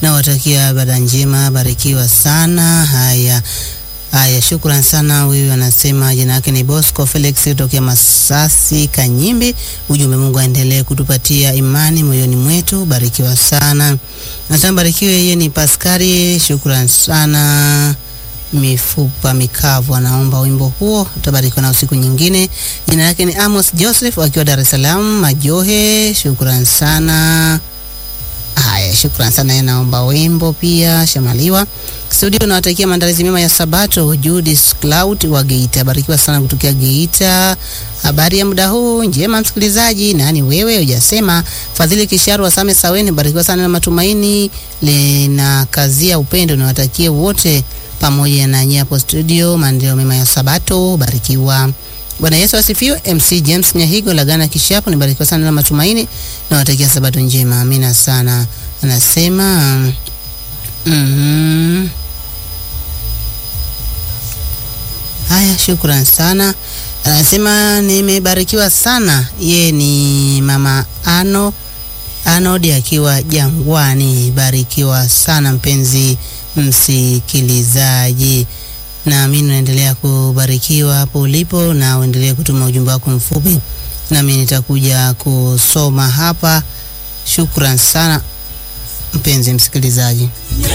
nawatakia ibada njema, barikiwa sana. Haya haya, shukran sana. Huyu anasema jina lake ni Bosco Felix kutokea Masasi Kanyimbi. Ujumbe, Mungu aendelee kutupatia imani moyoni mwetu, barikiwa sana. Nasema barikiwe. Yeye ni Paskari, shukran sana mifupa mikavu anaomba wimbo huo, utabarikiwa na usiku nyingine. Jina lake ni Amos Joseph akiwa Dar es Salaam Majohe, shukran sana. Haya, shukran sana, yeye naomba wimbo pia. Shamaliwa studio, nawatakia maandalizi mema ya Sabato. Judith Cloud wa Geita, barikiwa sana kutokea Geita. Habari ya muda huu njema, msikilizaji. Nani wewe hujasema? Fadhili Kisharu Wasame Saweni, barikiwa sana na matumaini lina kazia upendo, nawatakie wote pamoja na nyie hapo studio, maendeleo mema ya Sabato, barikiwa. Bwana Yesu asifiwe. MC James Nyahigo Lagana Kishapo, nibarikiwa sana na matumaini na watakia Sabato njema, amina sana. Anasema mm, haya, shukran sana. Anasema nimebarikiwa sana. Ye ni mama Ano Anodi akiwa Jangwani, barikiwa sana mpenzi msikilizaji, nami naendelea kubarikiwa hapo ulipo, na uendelee kutuma ujumbe wako mfupi, nami nitakuja kusoma hapa. Shukran sana mpenzi msikilizaji.